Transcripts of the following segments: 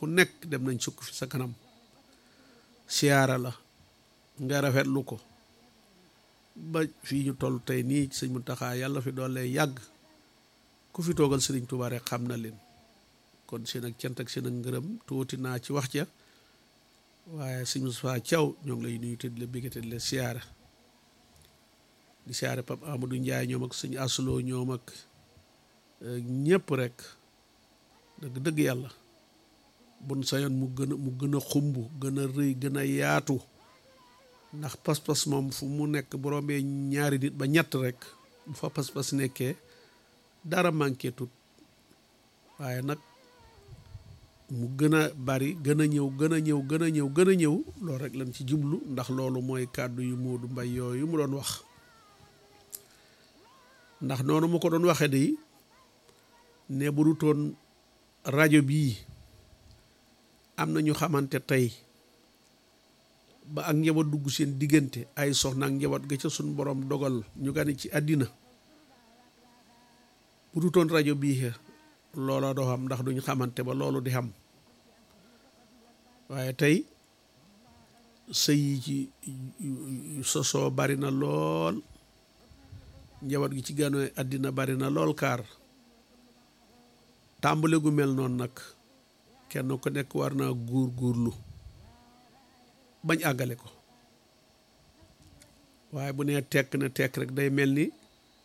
ku nekk dem nañ sukk fi sa kanam siyaara la nga rafetlu ko ba fii ñu toll tey nii sëñ Muntaxa yàlla fi doole yàgg ku fi toogal sëriñ Tuubaa rek xam na leen kon seen ak cant ak seen ak ngërëm tuuti naa ci wax ja waaye sëñ Mustafaa Caw ñoo ngi lay nuyu te di la bégate di la siyaara di siyaare Pape Amadou Ndiaye ñoom ak sëñ Asuloo ñoom ak ñëpp rek dëgg dëgg yàlla bun sayoon mu gën a mu gën a xumb gën a rëy gën a yaatu ndax pas-pas moom fu mu nekk bu rombee ñaari nit ba ñett rek bu fa pas-pas nekkee dara manqué tut waaye nag mu gën a bari gën a ñëw gën a ñëw gën a ñëw gën a ñëw loolu rek lañ ci jublu ndax loolu mooy kàddu yu Moodu Mbay yooyu mu doon wax ndax noonu mu ko doon waxee de ne bu dutoon rajo bii am na ñu xamante tey ba ak njaboot dugg seen diggante ay soxna ak njaboot ga ca suñ borom dogal ñu gane ci àddina bu dutoon rajo bii loola doo xam ndax duñ xamante ba loolu di xam waaye tey sëy yi ci sosoo bari na lool njaboot gi ci gane àddina bari na lool kaar tàmbale gu mel noonu nag kenn ku nekk war naa góor góorlu bañ àggale ko waaye bu nee tekk na tekk rek day mel ni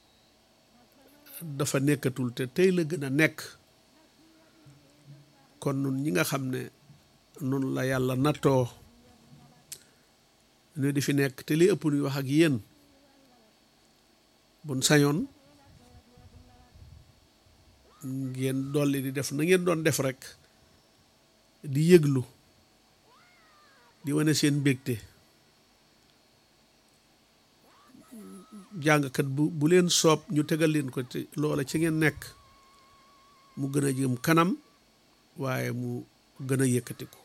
dafa nekkatul te tey la gën a nekk kon nun ñi nga xam ne nun la yàlla nattoo ne di fi nekk te li ëpp nuy wax ak yéen bun sañoon ngeen dolli di def na ngeen doon def rek di yëglu di wane seen mbégte jàngkat bu bu leen soob ñu tegal leen ko te loola ci ngeen nekk mu gën a jëm kanam waaye mu gën a yëkkatiku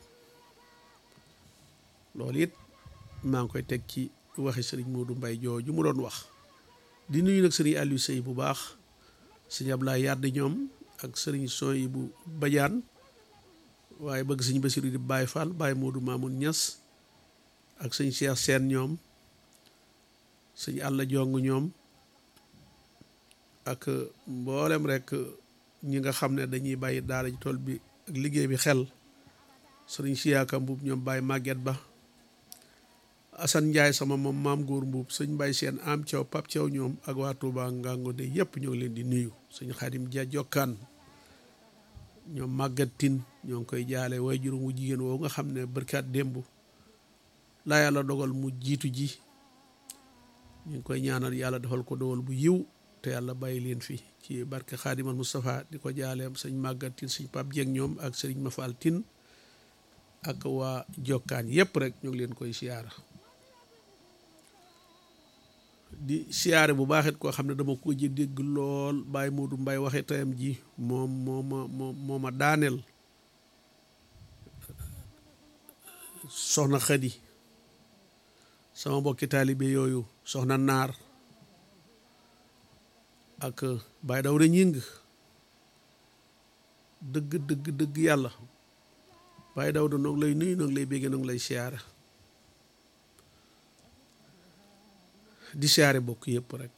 loolu it maa ngi koy teg ci waxi sëriñ Modou Mbaye jooju mu doon wax di nuyu nag sëriñ Aliou Sey bu baax sëñ Ablaye Yàdd ñoom ak sëriñ Soy bu Badiane waaye bëgg sëñ Basiru di Baye Fall Baye Modou Mamoun Niass ak sëñ Cheikh Sène ñoom sëñ Alla Jong ñoom ak mboolem rek ñi nga xam ne dañuy bàyyi daara ji tool bi ak liggéey bi xel sëriñ Siyaaka Mbuub ñoom Baye Maguette Ba Assane Ndiaye sama moom maam góor mbuub sëñ Baye seen am Thiaw Pap Thiaw ñoom ak waa Touba Ngango de yëpp ñoo ngi leen di nuyu sëñ Xadim Dia Jokkaan ñoom màggat tin ñoo ngi koy jaale way juróom wu jigéen woowu nga xam ne bërkaat démb laa yàlla dogal mu jiitu ji ñu ngi koy ñaanal yàlla defal ko dogal bu yiw te yàlla bàyyi leen fi ci barke Xaadimal Moustapha di ko jaaleem sëñ màggat tin sëñ Pap Dieng ñoom ak sëriñ Mafal tin ak waa jokkaan yëpp rek ñu ngi leen koy siyaara di siyaare bu baax it koo xam ne dama ko ji dégg lool Baye Modou Mbaye waxe tayam ji moom moo ma moo ma daaneel soxna Xadi sama mbokki taalibe yooyu soxna Naar ak Baye Dawra ñing dëgg dëgg dëgg yàlla Baye Dawra noonu lay nuyu noonu lay béggee noonu lay siyaare di siyaare bokk yëpp rek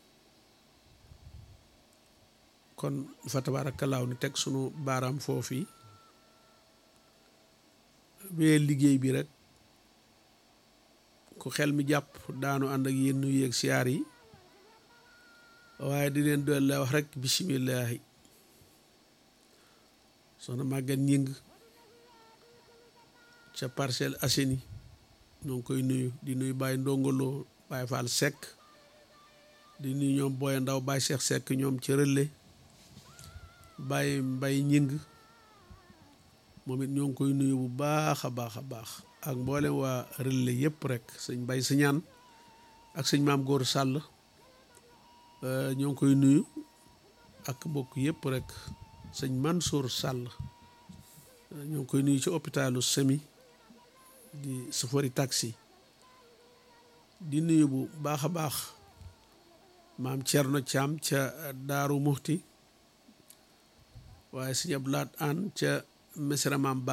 kon fa tabaarakallaahu ni teg sunu baaraam foofi bee liggéey bi rek ku xel mi jàpp daanu ànd ak yéen nuyu ak siyaar yi waaye di leen doon la wax rek bisimillahi soxna màggat ñing ca Parcelles Assainies ñoo ngi koy nuyu di nuyu bàyyi ndongoloo Baye Fall Seck di nuyu ñoom Boye Ndaw Baye Cheikh Seck ñoom ci Relais Baye Mbay ñing moom it ñoo ngi koy nuyu bu baax a baax a baax ak mboolem waa Relais yëpp rek sëñ Mbay Siñaan ak sëñ Maam Góor Sàll ñoo ngi koy nuyu ak mbokk yëpp rek sëñ Mansour Sàll ñoo ngi koy nuyu ci hôpitalu Semi di safari taxi di nuyu bu baax a baax maam Cerno Caam ca Daaru Muxti waaye sëñ Abdu Laat Aan ca Mesra maam